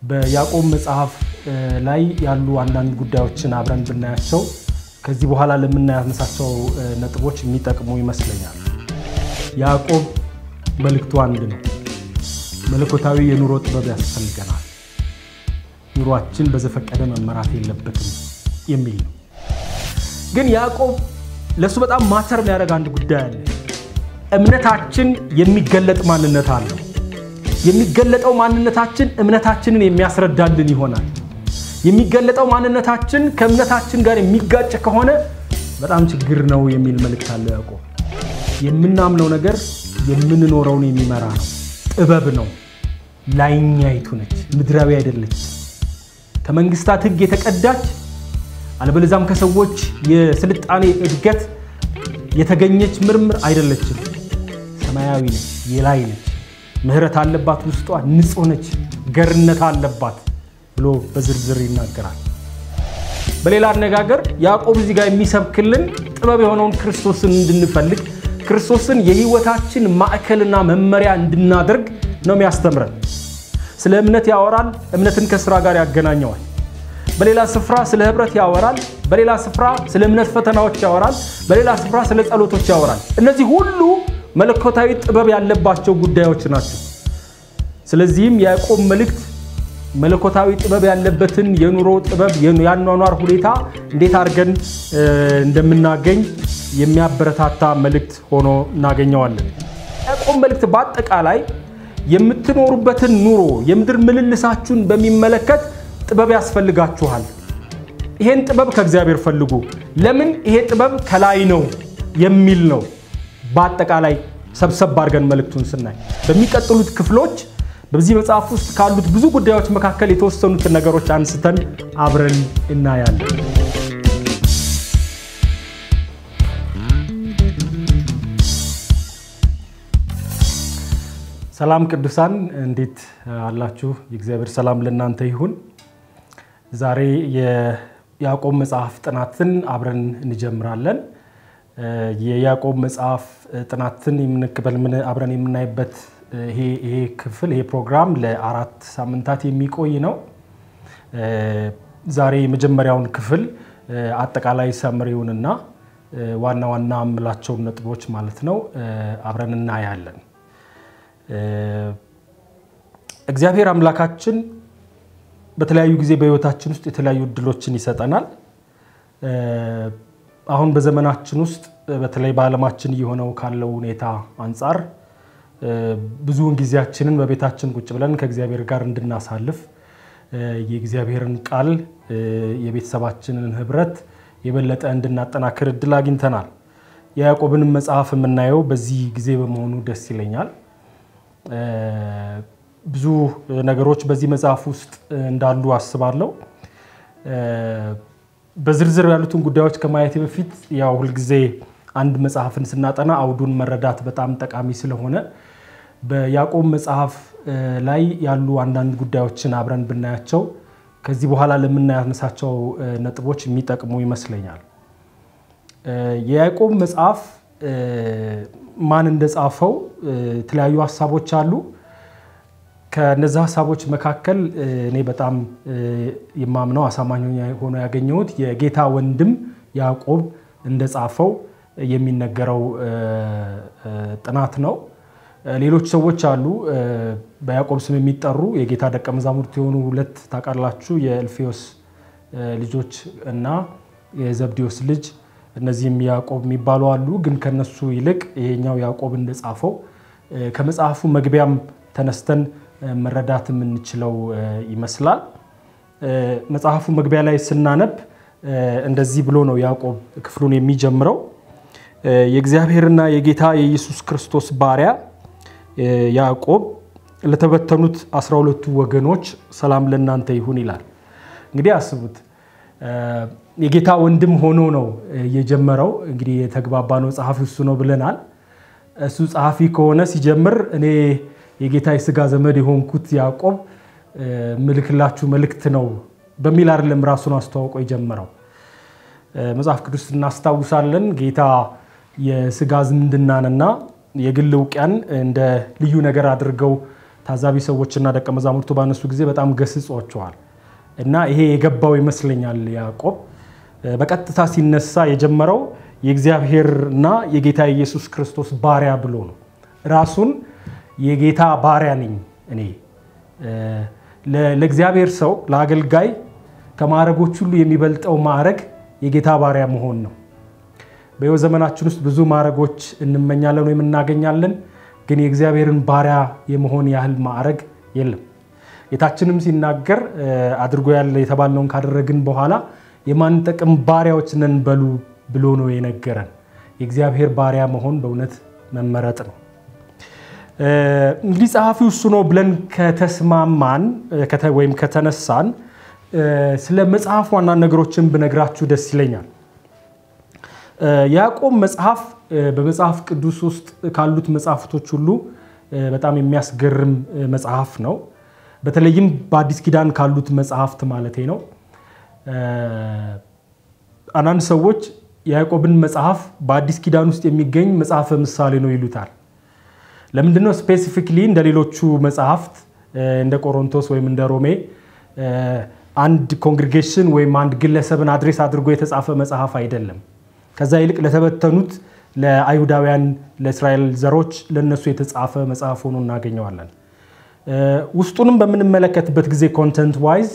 በያዕቆብ መጽሐፍ ላይ ያሉ አንዳንድ ጉዳዮችን አብረን ብናያቸው ከዚህ በኋላ ለምናነሳቸው ነጥቦች የሚጠቅሙ ይመስለኛል። ያዕቆብ መልእክቱ አንድ ነው። መለኮታዊ የኑሮ ጥበብ ያስፈልገናል። ኑሯችን በዘፈቀደ መመራት የለበትም የሚል ነው። ግን ያዕቆብ ለእሱ በጣም ማተር የሚያደርግ አንድ ጉዳይ አለ። እምነታችን የሚገለጥ ማንነት አለው። የሚገለጠው ማንነታችን እምነታችንን የሚያስረዳልን ይሆናል። የሚገለጠው ማንነታችን ከእምነታችን ጋር የሚጋጭ ከሆነ በጣም ችግር ነው የሚል መልእክት አለው ያዕቆብ። የምናምነው ነገር የምንኖረውን የሚመራ ነው። ጥበብ ነው። ላይኛይቱ ነች፣ ምድራዊ አይደለች። ከመንግስታት ሕግ የተቀዳች አለበለዛም ከሰዎች የስልጣኔ እድገት የተገኘች ምርምር አይደለችም። ሰማያዊ ነች፣ የላይ ነች። ምሕረት አለባት፣ ውስጧ ንጹሕ ነች፣ ገርነት አለባት ብሎ በዝርዝር ይናገራል። በሌላ አነጋገር ያዕቆብ እዚህ ጋር የሚሰብክልን ጥበብ የሆነውን ክርስቶስን እንድንፈልግ ክርስቶስን የህይወታችን ማዕከልና መመሪያ እንድናደርግ ነው የሚያስተምረን። ስለ እምነት ያወራል፣ እምነትን ከስራ ጋር ያገናኘዋል። በሌላ ስፍራ ስለ ህብረት ያወራል፣ በሌላ ስፍራ ስለ እምነት ፈተናዎች ያወራል፣ በሌላ ስፍራ ስለ ጸሎቶች ያወራል። እነዚህ ሁሉ መለኮታዊ ጥበብ ያለባቸው ጉዳዮች ናቸው። ስለዚህም የያዕቆብ መልእክት መለኮታዊ ጥበብ ያለበትን የኑሮ ጥበብ የአኗኗር ሁኔታ እንዴት አድርገን እንደምናገኝ የሚያበረታታ መልእክት ሆኖ እናገኘዋለን። ያዕቆብ መልእክት በአጠቃላይ የምትኖሩበትን ኑሮ የምድር ምልልሳችሁን በሚመለከት ጥበብ ያስፈልጋችኋል። ይሄን ጥበብ ከእግዚአብሔር ፈልጉ። ለምን ይሄ ጥበብ ከላይ ነው የሚል ነው። በአጠቃላይ ሰብሰብ አድርገን መልእክቱን ስናይ በሚቀጥሉት ክፍሎች በዚህ መጽሐፍ ውስጥ ካሉት ብዙ ጉዳዮች መካከል የተወሰኑትን ነገሮች አንስተን አብረን እናያለን። ሰላም ቅዱሳን፣ እንዴት አላችሁ? የእግዚአብሔር ሰላም ለእናንተ ይሁን። ዛሬ የያዕቆብ መጽሐፍ ጥናትን አብረን እንጀምራለን። የያዕቆብ መጽሐፍ ጥናትን አብረን የምናይበት ይሄ ክፍል ይሄ ፕሮግራም ለአራት ሳምንታት የሚቆይ ነው። ዛሬ የመጀመሪያውን ክፍል አጠቃላይ ሰምሪውንና ዋና ዋና የምላቸውን ነጥቦች ማለት ነው አብረን እናያለን። እግዚአብሔር አምላካችን በተለያዩ ጊዜ በሕይወታችን ውስጥ የተለያዩ እድሎችን ይሰጠናል። አሁን በዘመናችን ውስጥ በተለይ በዓለማችን እየሆነው ካለው ሁኔታ አንጻር ብዙውን ጊዜያችንን በቤታችን ቁጭ ብለን ከእግዚአብሔር ጋር እንድናሳልፍ የእግዚአብሔርን ቃል የቤተሰባችንን ህብረት የበለጠ እንድናጠናክር እድል አግኝተናል። የያዕቆብንም መጽሐፍ የምናየው በዚህ ጊዜ በመሆኑ ደስ ይለኛል። ብዙ ነገሮች በዚህ መጽሐፍ ውስጥ እንዳሉ አስባለሁ። በዝርዝር ያሉትን ጉዳዮች ከማየት በፊት ያው ሁልጊዜ አንድ መጽሐፍን ስናጠና አውዱን መረዳት በጣም ጠቃሚ ስለሆነ በያዕቆብ መጽሐፍ ላይ ያሉ አንዳንድ ጉዳዮችን አብረን ብናያቸው ከዚህ በኋላ ለምናነሳቸው ነጥቦች የሚጠቅሙ ይመስለኛል። የያዕቆብ መጽሐፍ ማን እንደጻፈው የተለያዩ ሀሳቦች አሉ። ከነዚ ሀሳቦች መካከል እኔ በጣም የማምነው አሳማኝ ሆኖ ያገኘሁት የጌታ ወንድም ያዕቆብ እንደጻፈው የሚነገረው ጥናት ነው። ሌሎች ሰዎች አሉ በያዕቆብ ስም የሚጠሩ የጌታ ደቀ መዛሙርት የሆኑ ሁለት ታውቃላችሁ፣ የእልፌዎስ ልጆች እና የዘብዴዎስ ልጅ እነዚህም ያዕቆብ የሚባሉ አሉ። ግን ከነሱ ይልቅ ይሄኛው ያዕቆብ እንደጻፈው ከመጽሐፉ መግቢያም ተነስተን መረዳት የምንችለው ይመስላል። መጽሐፉ መግቢያ ላይ ስናነብ እንደዚህ ብሎ ነው ያዕቆብ ክፍሉን የሚጀምረው። የእግዚአብሔርና የጌታ የኢየሱስ ክርስቶስ ባሪያ ያዕቆብ ለተበተኑት አስራ ሁለቱ ወገኖች ሰላም ለእናንተ ይሁን ይላል። እንግዲህ አስቡት የጌታ ወንድም ሆኖ ነው የጀመረው። እንግዲህ የተግባባነው ጸሐፊ እሱ ነው ብለናል። እሱ ጸሐፊ ከሆነ ሲጀምር እኔ የጌታ የስጋ ዘመድ የሆንኩት ያዕቆብ ምልክላችሁ መልእክት ነው በሚል አይደለም ራሱን አስተዋውቆ የጀመረው። መጽሐፍ ቅዱስ እናስታውሳለን። ጌታ የስጋ ዝምድናንና የግል እውቅያን እንደ ልዩ ነገር አድርገው ታዛቢ ሰዎችና ደቀ መዛሙርቱ ባነሱ ጊዜ በጣም ገስጿቸዋል እና ይሄ የገባው ይመስለኛል ያዕቆብ በቀጥታ ሲነሳ የጀመረው የእግዚአብሔርና የጌታ ኢየሱስ ክርስቶስ ባሪያ ብሎ ነው። ራሱን የጌታ ባሪያ ነኝ እኔ ለእግዚአብሔር ሰው ለአገልጋይ ከማዕረጎች ሁሉ የሚበልጠው ማዕረግ የጌታ ባሪያ መሆን ነው። በሕይወት ዘመናችን ውስጥ ብዙ ማዕረጎች እንመኛለን ወይም እናገኛለን፣ ግን የእግዚአብሔርን ባሪያ የመሆን ያህል ማዕረግ የለም። ጌታችንም ሲናገር አድርጎ ያለ የተባልነውን ካደረግን በኋላ የማንጠቅም ባሪያዎች ነን በሉ ብሎ ነው የነገረን። የእግዚአብሔር ባሪያ መሆን በእውነት መመረጥ ነው። እንግዲህ ጸሐፊው እሱ ነው ብለን ከተስማማን ወይም ከተነሳን ስለ መጽሐፍ ዋና ነገሮችን ብነግራችሁ ደስ ይለኛል። የያዕቆብ መጽሐፍ በመጽሐፍ ቅዱስ ውስጥ ካሉት መጽሐፍቶች ሁሉ በጣም የሚያስገርም መጽሐፍ ነው። በተለይም በአዲስ ኪዳን ካሉት መጽሐፍት ማለቴ ነው። አንዳንድ ሰዎች የያዕቆብን መጽሐፍ በአዲስ ኪዳን ውስጥ የሚገኝ መጽሐፈ ምሳሌ ነው ይሉታል። ለምንድነው ስፔሲፊክሊ እንደ ሌሎቹ መጽሐፍት እንደ ቆሮንቶስ ወይም እንደ ሮሜ አንድ ኮንግሪጌሽን ወይም አንድ ግለሰብን አድሬስ አድርጎ የተጻፈ መጽሐፍ አይደለም። ከዛ ይልቅ ለተበተኑት ለአይሁዳውያን፣ ለእስራኤል ዘሮች ለነሱ የተጻፈ መጽሐፍ ሆኖ እናገኘዋለን። ውስጡንም በምንመለከትበት ጊዜ ኮንተንት ዋይዝ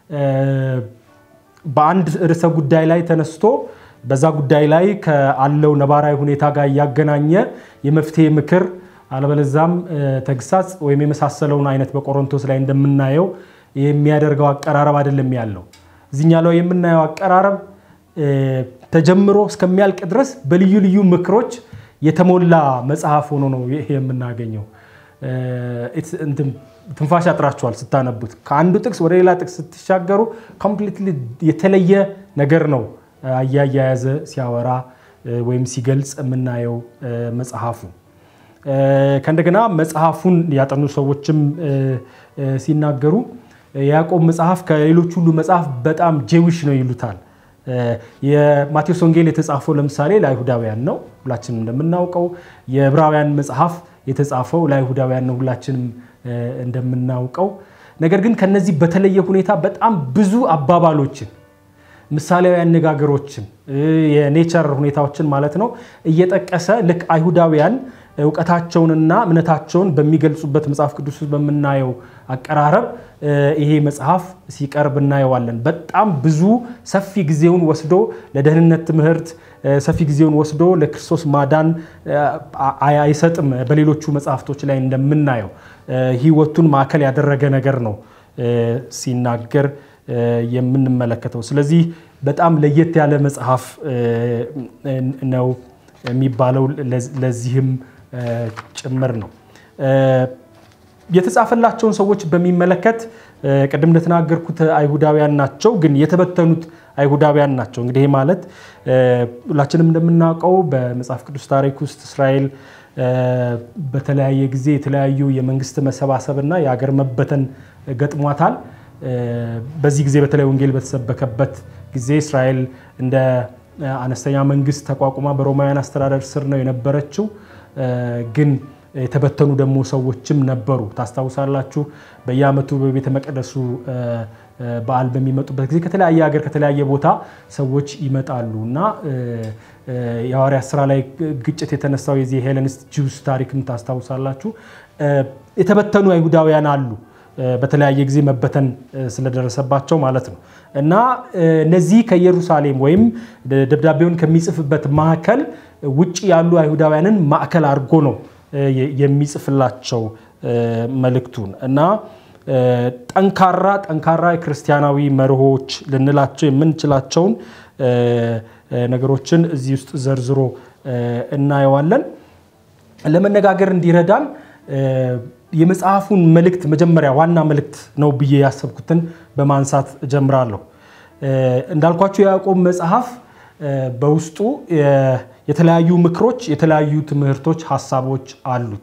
በአንድ ርዕሰ ጉዳይ ላይ ተነስቶ በዛ ጉዳይ ላይ ከአለው ነባራዊ ሁኔታ ጋር እያገናኘ የመፍትሄ ምክር አለበለዛም ተግሳጽ ወይም የመሳሰለውን አይነት በቆሮንቶስ ላይ እንደምናየው የሚያደርገው አቀራረብ አይደለም ያለው። እዚኛ ላይ የምናየው አቀራረብ ተጀምሮ እስከሚያልቅ ድረስ በልዩ ልዩ ምክሮች የተሞላ መጽሐፍ ሆኖ ነው ይሄ የምናገኘው። ትንፋሽ ያጥራችኋል ስታነቡት። ከአንዱ ጥቅስ ወደ ሌላ ጥቅስ ስትሻገሩ ኮምፕሊትሊ የተለየ ነገር ነው አያያያዘ ሲያወራ ወይም ሲገልጽ የምናየው መጽሐፉ። ከእንደገና መጽሐፉን ያጠኑ ሰዎችም ሲናገሩ የያዕቆብ መጽሐፍ ከሌሎች ሁሉ መጽሐፍ በጣም ጄዊሽ ነው ይሉታል። የማቴዎስ ወንጌል የተጻፈው ለምሳሌ ለአይሁዳውያን ነው፣ ሁላችንም እንደምናውቀው። የዕብራውያን መጽሐፍ የተጻፈው ለአይሁዳውያን ነው፣ ሁላችንም እንደምናውቀው። ነገር ግን ከነዚህ በተለየ ሁኔታ በጣም ብዙ አባባሎችን ምሳሌያዊ አነጋገሮችን የኔቸር ሁኔታዎችን ማለት ነው እየጠቀሰ ልክ አይሁዳውያን እውቀታቸውንና እምነታቸውን በሚገልጹበት መጽሐፍ ቅዱስ ውስጥ በምናየው አቀራረብ ይሄ መጽሐፍ ሲቀርብ እናየዋለን። በጣም ብዙ ሰፊ ጊዜውን ወስዶ ለደህንነት ትምህርት ሰፊ ጊዜውን ወስዶ ለክርስቶስ ማዳን አይሰጥም። በሌሎቹ መጽሐፍቶች ላይ እንደምናየው ሕይወቱን ማዕከል ያደረገ ነገር ነው ሲናገር የምንመለከተው። ስለዚህ በጣም ለየት ያለ መጽሐፍ ነው የሚባለው ለዚህም ጭምር ነው። የተጻፈላቸውን ሰዎች በሚመለከት ቅድም እንደተናገርኩት አይሁዳውያን ናቸው፣ ግን የተበተኑት አይሁዳውያን ናቸው። እንግዲህ ይህ ማለት ሁላችንም እንደምናውቀው በመጽሐፍ ቅዱስ ታሪክ ውስጥ እስራኤል በተለያየ ጊዜ የተለያዩ የመንግስት መሰባሰብና የሀገር መበተን ገጥሟታል። በዚህ ጊዜ በተለይ ወንጌል በተሰበከበት ጊዜ እስራኤል እንደ አነስተኛ መንግስት ተቋቁማ በሮማውያን አስተዳደር ስር ነው የነበረችው። ግን የተበተኑ ደግሞ ሰዎችም ነበሩ። ታስታውሳላችሁ። በየዓመቱ በቤተ መቅደሱ በዓል በሚመጡበት ጊዜ ከተለያየ ሀገር ከተለያየ ቦታ ሰዎች ይመጣሉ እና የሐዋርያት ስራ ላይ ግጭት የተነሳው የዚህ ሄለኒስት ጂውስ ታሪክም ታስታውሳላችሁ። የተበተኑ አይሁዳውያን አሉ በተለያየ ጊዜ መበተን ስለደረሰባቸው ማለት ነው። እና እነዚህ ከኢየሩሳሌም ወይም ደብዳቤውን ከሚጽፍበት ማዕከል ውጭ ያሉ አይሁዳውያንን ማዕከል አድርጎ ነው የሚጽፍላቸው መልእክቱን እና ጠንካራ ጠንካራ የክርስቲያናዊ መርሆች ልንላቸው የምንችላቸውን ነገሮችን እዚህ ውስጥ ዘርዝሮ እናየዋለን። ለመነጋገር እንዲረዳን የመጽሐፉን መልእክት መጀመሪያ ዋና መልእክት ነው ብዬ ያሰብኩትን በማንሳት እጀምራለሁ። እንዳልኳቸው የያዕቆብ መጽሐፍ በውስጡ የተለያዩ ምክሮች፣ የተለያዩ ትምህርቶች፣ ሀሳቦች አሉት።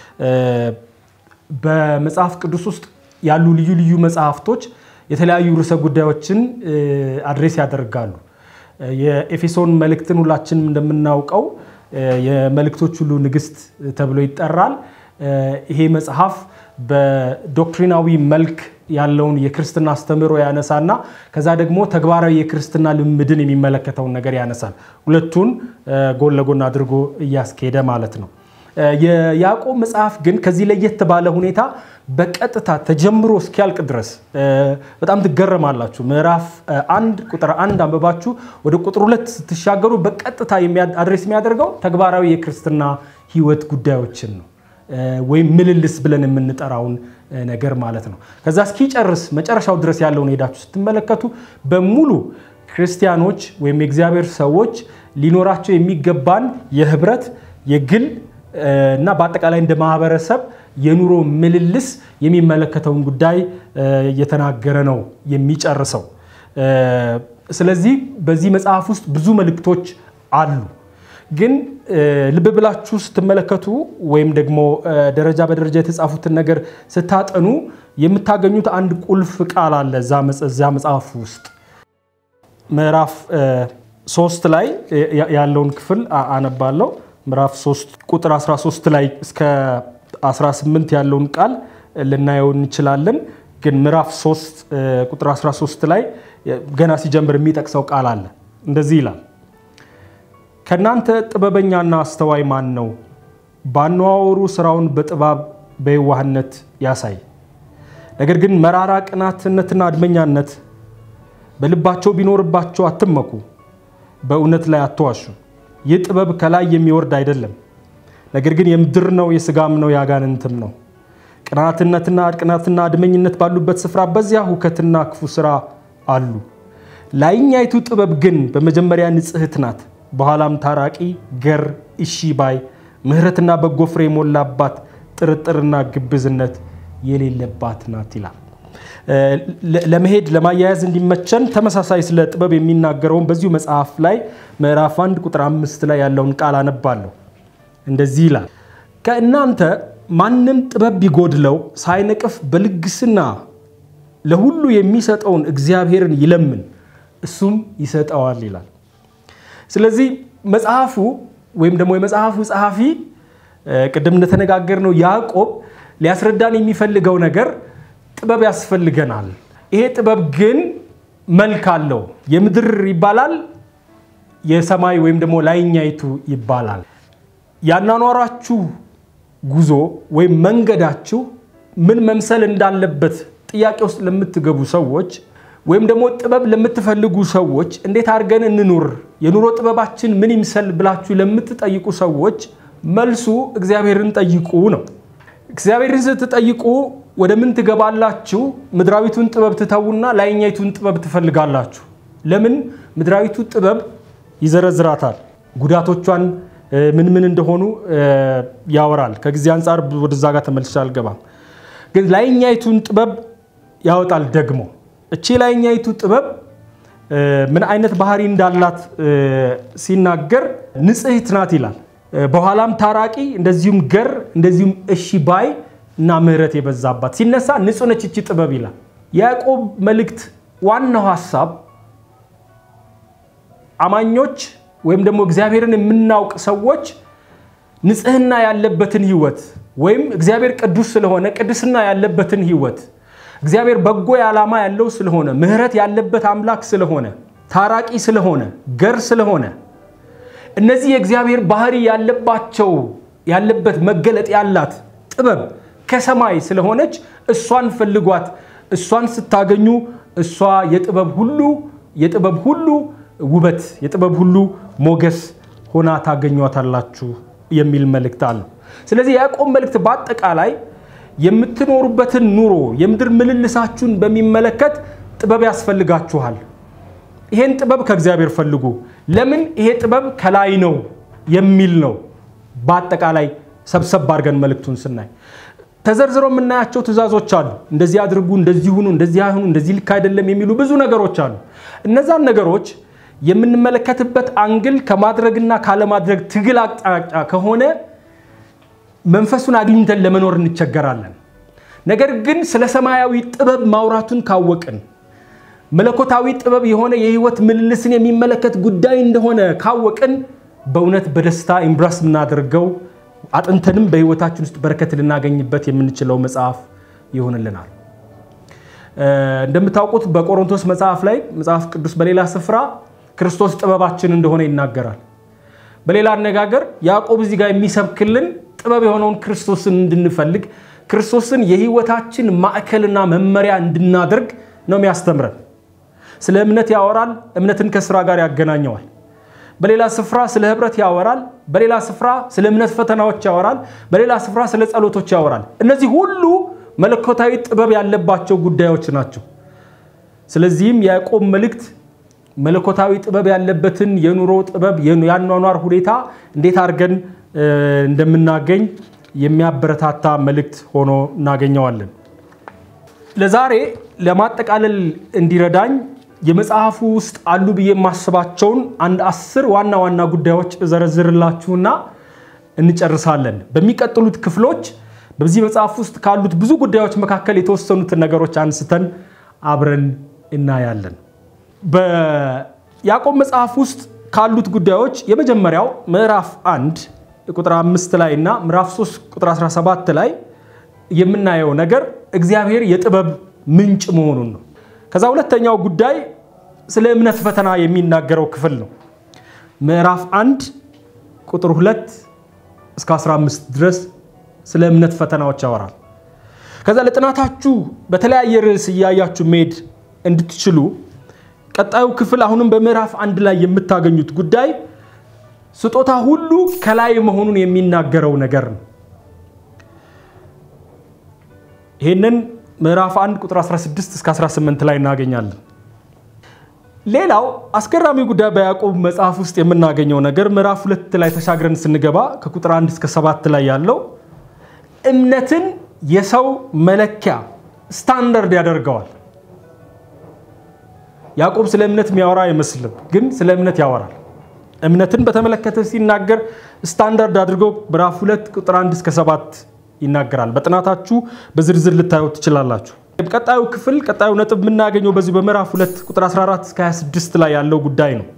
በመጽሐፍ ቅዱስ ውስጥ ያሉ ልዩ ልዩ መጽሐፍቶች የተለያዩ ርዕሰ ጉዳዮችን አድሬስ ያደርጋሉ። የኤፌሶን መልእክትን ሁላችንም እንደምናውቀው የመልእክቶች ሁሉ ንግሥት ተብሎ ይጠራል። ይሄ መጽሐፍ በዶክትሪናዊ መልክ ያለውን የክርስትና አስተምህሮ ያነሳና ከዛ ደግሞ ተግባራዊ የክርስትና ልምድን የሚመለከተውን ነገር ያነሳል። ሁለቱን ጎን ለጎን አድርጎ እያስኬደ ማለት ነው። የያዕቆብ መጽሐፍ ግን ከዚህ ለየት ባለ ሁኔታ በቀጥታ ተጀምሮ እስኪያልቅ ድረስ በጣም ትገረማላችሁ። ምዕራፍ አንድ ቁጥር አንድ አንብባችሁ ወደ ቁጥር ሁለት ስትሻገሩ በቀጥታ አድሬስ የሚያደርገው ተግባራዊ የክርስትና ሕይወት ጉዳዮችን ነው ወይም ምልልስ ብለን የምንጠራውን ነገር ማለት ነው። ከዛ እስኪጨርስ መጨረሻው ድረስ ያለውን ሄዳችሁ ስትመለከቱ በሙሉ ክርስቲያኖች ወይም የእግዚአብሔር ሰዎች ሊኖራቸው የሚገባን የህብረት የግል እና በአጠቃላይ እንደ ማህበረሰብ የኑሮ ምልልስ የሚመለከተውን ጉዳይ እየተናገረ ነው የሚጨርሰው። ስለዚህ በዚህ መጽሐፍ ውስጥ ብዙ መልእክቶች አሉ። ግን ልብ ብላችሁ ስትመለከቱ ወይም ደግሞ ደረጃ በደረጃ የተጻፉትን ነገር ስታጠኑ የምታገኙት አንድ ቁልፍ ቃል አለ እዛ መጽሐፍ ውስጥ ምዕራፍ ሶስት ላይ ያለውን ክፍል አነባለሁ። ምዕራፍ 3 ቁጥር 13 ላይ እስከ 18 ያለውን ቃል ልናየው እንችላለን። ግን ምዕራፍ 3 ቁጥር 13 ላይ ገና ሲጀምር የሚጠቅሰው ቃል አለ። እንደዚህ ይላል፣ ከእናንተ ጥበበኛና አስተዋይ ማን ነው? ባነዋወሩ ስራውን በጥበብ በየዋህነት ያሳይ። ነገር ግን መራራ ቅናትነትና አድመኛነት በልባቸው ቢኖርባቸው አትመኩ፣ በእውነት ላይ አትዋሹ። ይህ ጥበብ ከላይ የሚወርድ አይደለም፣ ነገር ግን የምድር ነው፣ የስጋም ነው፣ የአጋንንትም ነው። ቅናትነትና ቅናትና አድመኝነት ባሉበት ስፍራ በዚያ ሁከትና ክፉ ስራ አሉ። ላይኛይቱ ጥበብ ግን በመጀመሪያ ንጽሕት ናት፣ በኋላም ታራቂ፣ ገር፣ እሺ ባይ፣ ምሕረትና በጎ ፍሬ የሞላባት፣ ጥርጥርና ግብዝነት የሌለባት ናት ይላል። ለመሄድ ለማያያዝ እንዲመቸን ተመሳሳይ ስለ ጥበብ የሚናገረውን በዚሁ መጽሐፍ ላይ ምዕራፍ አንድ ቁጥር አምስት ላይ ያለውን ቃል አነባለሁ። እንደዚህ ይላል ከእናንተ ማንም ጥበብ ቢጎድለው ሳይነቅፍ በልግስና ለሁሉ የሚሰጠውን እግዚአብሔርን ይለምን እሱም ይሰጠዋል ይላል። ስለዚህ መጽሐፉ ወይም ደግሞ የመጽሐፉ ጸሐፊ ቅድም እንደተነጋገርነው ያዕቆብ ሊያስረዳን የሚፈልገው ነገር ጥበብ ያስፈልገናል። ይሄ ጥበብ ግን መልክ አለው። የምድር ይባላል፣ የሰማይ ወይም ደግሞ ላይኛይቱ ይባላል። ያናኗራችሁ ጉዞ ወይም መንገዳችሁ ምን መምሰል እንዳለበት ጥያቄ ውስጥ ለምትገቡ ሰዎች ወይም ደግሞ ጥበብ ለምትፈልጉ ሰዎች እንዴት አድርገን እንኑር፣ የኑሮ ጥበባችን ምን ይምሰል ብላችሁ ለምትጠይቁ ሰዎች መልሱ እግዚአብሔርን ጠይቁ ነው። እግዚአብሔርን ስትጠይቁ ወደ ምን ትገባላችሁ? ምድራዊቱን ጥበብ ትተዉና ላይኛይቱን ጥበብ ትፈልጋላችሁ። ለምን? ምድራዊቱ ጥበብ ይዘረዝራታል። ጉዳቶቿን ምን ምን እንደሆኑ ያወራል። ከጊዜ አንጻር ወደዛ ጋር ተመልሼ አልገባም። ግን ላይኛይቱን ጥበብ ያወጣል ደግሞ። እቺ ላይኛይቱ ጥበብ ምን አይነት ባህሪ እንዳላት ሲናገር ንጽሕት ናት ይላል። በኋላም ታራቂ፣ እንደዚሁም ገር፣ እንደዚሁም እሺ ባይ እና ምሕረት የበዛባት ሲነሳ ንጹሕ ነች እቺ ጥበብ ይላል። የያዕቆብ መልእክት ዋናው ሀሳብ አማኞች ወይም ደግሞ እግዚአብሔርን የምናውቅ ሰዎች ንጽሕና ያለበትን ሕይወት ወይም እግዚአብሔር ቅዱስ ስለሆነ ቅድስና ያለበትን ሕይወት እግዚአብሔር በጎ ዓላማ ያለው ስለሆነ ምሕረት ያለበት አምላክ ስለሆነ ታራቂ ስለሆነ ገር ስለሆነ እነዚህ የእግዚአብሔር ባህሪ ያለባቸው ያለበት መገለጥ ያላት ጥበብ ከሰማይ ስለሆነች እሷን ፈልጓት። እሷን ስታገኙ እሷ የጥበብ ሁሉ የጥበብ ሁሉ ውበት የጥበብ ሁሉ ሞገስ ሆና ታገኟታላችሁ የሚል መልእክት አለው። ስለዚህ የያዕቆብ መልእክት በአጠቃላይ የምትኖሩበትን ኑሮ የምድር ምልልሳችሁን በሚመለከት ጥበብ ያስፈልጋችኋል። ይሄን ጥበብ ከእግዚአብሔር ፈልጉ። ለምን? ይሄ ጥበብ ከላይ ነው የሚል ነው። በአጠቃላይ ሰብሰብ አድርገን መልእክቱን ስናይ ተዘርዝሮ የምናያቸው ትእዛዞች አሉ። እንደዚህ አድርጉ፣ እንደዚህ ሁኑ፣ እንደዚህ አይሁኑ፣ እንደዚህ ልክ አይደለም የሚሉ ብዙ ነገሮች አሉ። እነዛን ነገሮች የምንመለከትበት አንግል ከማድረግና ካለማድረግ ትግል አቅጣጫ ከሆነ መንፈሱን አግኝተን ለመኖር እንቸገራለን። ነገር ግን ስለ ሰማያዊ ጥበብ ማውራቱን ካወቅን መለኮታዊ ጥበብ የሆነ የህይወት ምልልስን የሚመለከት ጉዳይ እንደሆነ ካወቅን በእውነት በደስታ ኢምብራስ የምናደርገው አጥንተንም በህይወታችን ውስጥ በረከት ልናገኝበት የምንችለው መጽሐፍ ይሆንልናል። እንደምታውቁት በቆሮንቶስ መጽሐፍ ላይ መጽሐፍ ቅዱስ በሌላ ስፍራ ክርስቶስ ጥበባችን እንደሆነ ይናገራል። በሌላ አነጋገር ያዕቆብ እዚህ ጋር የሚሰብክልን ጥበብ የሆነውን ክርስቶስን እንድንፈልግ ክርስቶስን የሕይወታችን ማዕከልና መመሪያ እንድናደርግ ነው የሚያስተምረን። ስለ እምነት ያወራል። እምነትን ከስራ ጋር ያገናኘዋል። በሌላ ስፍራ ስለ ህብረት ያወራል። በሌላ ስፍራ ስለ እምነት ፈተናዎች ያወራል። በሌላ ስፍራ ስለ ጸሎቶች ያወራል። እነዚህ ሁሉ መለኮታዊ ጥበብ ያለባቸው ጉዳዮች ናቸው። ስለዚህም የያዕቆብ መልእክት መለኮታዊ ጥበብ ያለበትን የኑሮ ጥበብ፣ የአኗኗር ሁኔታ እንዴት አድርገን እንደምናገኝ የሚያበረታታ መልእክት ሆኖ እናገኘዋለን። ለዛሬ ለማጠቃለል እንዲረዳኝ የመጽሐፉ ውስጥ አሉ ብዬ የማስባቸውን አንድ አስር ዋና ዋና ጉዳዮች እዘረዝርላችሁና እንጨርሳለን። በሚቀጥሉት ክፍሎች በዚህ መጽሐፍ ውስጥ ካሉት ብዙ ጉዳዮች መካከል የተወሰኑትን ነገሮች አንስተን አብረን እናያለን። በያዕቆብ መጽሐፍ ውስጥ ካሉት ጉዳዮች የመጀመሪያው ምዕራፍ አንድ ቁጥር አምስት ላይ እና ምዕራፍ 3 ቁጥር 17 ላይ የምናየው ነገር እግዚአብሔር የጥበብ ምንጭ መሆኑን ነው። ከዛ ሁለተኛው ጉዳይ ስለ እምነት ፈተና የሚናገረው ክፍል ነው። ምዕራፍ አንድ ቁጥር 2 እስከ 15 ድረስ ስለ እምነት ፈተናዎች ያወራል። ከዛ ለጥናታችሁ በተለያየ ርዕስ እያያችሁ መሄድ እንድትችሉ ቀጣዩ ክፍል አሁንም በምዕራፍ አንድ ላይ የምታገኙት ጉዳይ ስጦታ ሁሉ ከላይ መሆኑን የሚናገረው ነገር ነው። ይህንን ምዕራፍ 1 ቁጥር 16 እስከ 18 ላይ እናገኛለን። ሌላው አስገራሚ ጉዳይ በያዕቆብ መጽሐፍ ውስጥ የምናገኘው ነገር ምዕራፍ ሁለት ላይ ተሻግረን ስንገባ ከቁጥር 1 እስከ 7 ላይ ያለው እምነትን የሰው መለኪያ ስታንዳርድ ያደርገዋል። ያዕቆብ ስለ እምነት የሚያወራ አይመስልም፣ ግን ስለ እምነት ያወራል። እምነትን በተመለከተ ሲናገር ስታንዳርድ አድርጎ ምዕራፍ 2 ቁጥር 1 እስከ 7 ይናገራል። በጥናታችሁ በዝርዝር ልታዩት ትችላላችሁ። ቀጣዩ ክፍል ቀጣዩ ነጥብ የምናገኘው በዚህ በምዕራፍ 2 ቁጥር 14 እስከ 26 ላይ ያለው ጉዳይ ነው።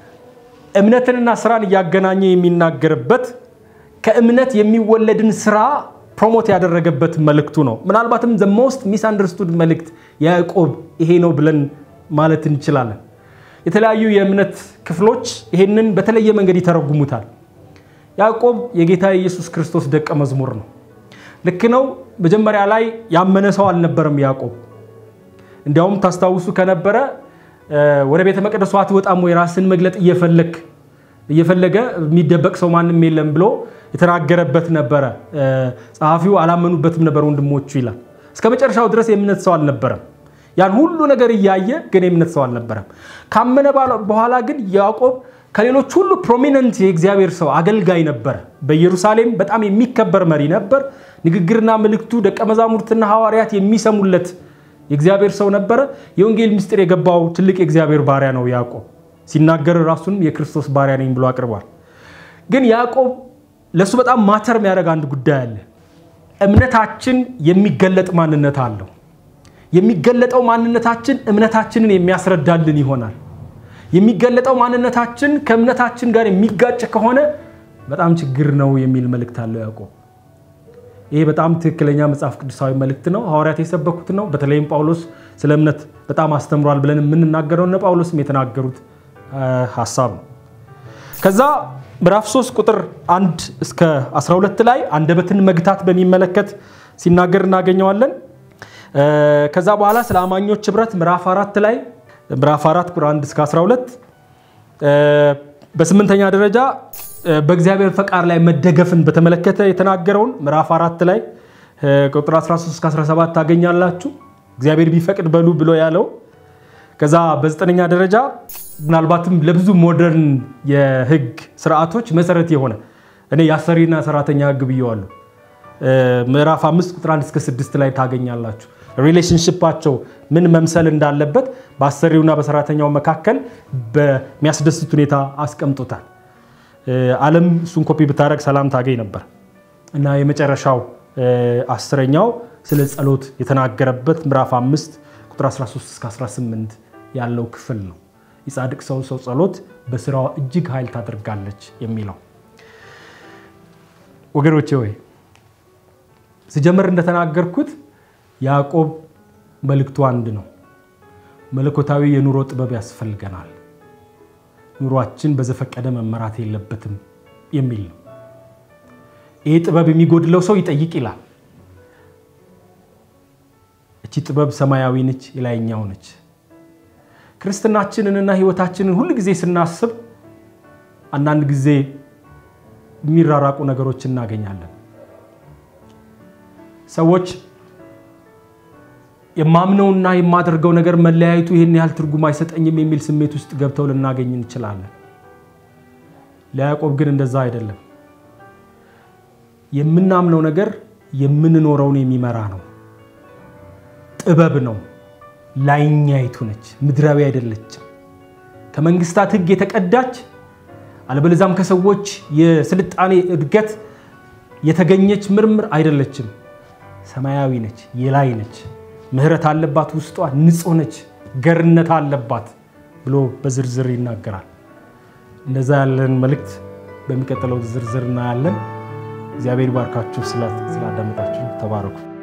እምነትንና ስራን እያገናኘ የሚናገርበት ከእምነት የሚወለድን ስራ ፕሮሞት ያደረገበት መልእክቱ ነው። ምናልባትም ዘ ሞስት ሚስ አንደርስቱድ መልእክት ያዕቆብ ይሄ ነው ብለን ማለት እንችላለን። የተለያዩ የእምነት ክፍሎች ይሄንን በተለየ መንገድ ይተረጉሙታል። ያዕቆብ የጌታ የኢየሱስ ክርስቶስ ደቀ መዝሙር ነው። ልክ ነው። መጀመሪያ ላይ ያመነ ሰው አልነበረም ያዕቆብ። እንዲያውም ታስታውሱ ከነበረ ወደ ቤተ መቅደሱ አትወጣም ወይ ራስን መግለጥ እየፈለግ እየፈለገ የሚደበቅ ሰው ማንም የለም ብሎ የተናገረበት ነበረ። ጸሐፊው አላመኑበትም ነበር ወንድሞቹ ይላል። እስከ መጨረሻው ድረስ የእምነት ሰው አልነበረም። ያን ሁሉ ነገር እያየ ግን የእምነት ሰው አልነበረም። ካመነ በኋላ ግን ያዕቆብ ከሌሎች ሁሉ ፕሮሚነንት የእግዚአብሔር ሰው አገልጋይ ነበረ። በኢየሩሳሌም በጣም የሚከበር መሪ ነበር። ንግግርና መልእክቱ ደቀ መዛሙርትና ሐዋርያት የሚሰሙለት የእግዚአብሔር ሰው ነበረ። የወንጌል ምስጢር የገባው ትልቅ የእግዚአብሔር ባሪያ ነው ያዕቆብ። ሲናገር ራሱን የክርስቶስ ባሪያ ነኝ ብሎ አቅርቧል። ግን ያዕቆብ ለእሱ በጣም ማተር የሚያደርግ አንድ ጉዳይ አለ። እምነታችን የሚገለጥ ማንነት አለው። የሚገለጠው ማንነታችን እምነታችንን የሚያስረዳልን ይሆናል። የሚገለጠው ማንነታችን ከእምነታችን ጋር የሚጋጭ ከሆነ በጣም ችግር ነው የሚል መልእክት አለው ያዕቆብ። ይሄ በጣም ትክክለኛ መጽሐፍ ቅዱሳዊ መልእክት ነው። ሐዋርያት የሰበኩት ነው። በተለይም ጳውሎስ ስለ እምነት በጣም አስተምሯል ብለን የምንናገረው እነ ጳውሎስም የተናገሩት ሀሳብ ነው። ከዛ ምዕራፍ 3 ቁጥር 1 እስከ 12 ላይ አንደበትን መግታት በሚመለከት ሲናገር እናገኘዋለን። ከዛ በኋላ ስለ አማኞች ህብረት ምዕራፍ አራት ላይ ምዕራፍ 4 ቁጥር 1 እስከ 12 በስምንተኛ ደረጃ በእግዚአብሔር ፈቃድ ላይ መደገፍን በተመለከተ የተናገረውን ምዕራፍ አራት ላይ ቁጥር 13 እስከ 17 ታገኛላችሁ። እግዚአብሔር ቢፈቅድ በሉ ብሎ ያለው። ከዛ በዘጠነኛ ደረጃ ምናልባትም ለብዙ ሞደርን የህግ ስርዓቶች መሰረት የሆነ እኔ የአሰሪና ሰራተኛ ህግ ብየዋለሁ። ምዕራፍ አምስት ቁጥር 1 እስከ 6 ላይ ታገኛላችሁ። ሪሌሽንሽፓቸው ምን መምሰል እንዳለበት በአሰሪውና በሰራተኛው መካከል በሚያስደስት ሁኔታ አስቀምጦታል። ዓለም እሱን ኮፒ ብታደረግ ሰላም ታገኝ ነበር እና የመጨረሻው አስረኛው ስለ ጸሎት የተናገረበት ምዕራፍ አምስት ቁጥር 13 እስከ 18 ያለው ክፍል ነው። የጻድቅ ሰው ሰው ጸሎት በስራዋ እጅግ ኃይል ታደርጋለች የሚለው ወገኖቼ ወይ ስጀምር እንደተናገርኩት ያዕቆብ መልእክቱ አንድ ነው። መለኮታዊ የኑሮ ጥበብ ያስፈልገናል። ኑሯችን በዘፈቀደ መመራት የለበትም የሚል ነው። ይህ ጥበብ የሚጎድለው ሰው ይጠይቅ ይላል። እቺ ጥበብ ሰማያዊ ነች፣ የላይኛው ነች። ክርስትናችንንና ሕይወታችንን ሁል ጊዜ ስናስብ አንዳንድ ጊዜ የሚራራቁ ነገሮች እናገኛለን። ሰዎች የማምነውና የማደርገው ነገር መለያየቱ ይህን ያህል ትርጉም አይሰጠኝም የሚል ስሜት ውስጥ ገብተው ልናገኝ እንችላለን። ለያዕቆብ ግን እንደዛ አይደለም። የምናምነው ነገር የምንኖረውን የሚመራ ነው። ጥበብ ነው። ላይኛይቱ ነች፣ ምድራዊ አይደለችም። ከመንግስታት ሕግ የተቀዳች አለበለዛም ከሰዎች የስልጣኔ እድገት የተገኘች ምርምር አይደለችም። ሰማያዊ ነች፣ የላይ ነች። ምሕረት አለባት፣ ውስጧ ንጹሕ ነች፣ ገርነት አለባት ብሎ በዝርዝር ይናገራል። እንደዛ ያለን መልእክት በሚቀጥለው ዝርዝር እናያለን። እግዚአብሔር ባርካችሁ። ስላዳመጣችሁ ተባረኩ።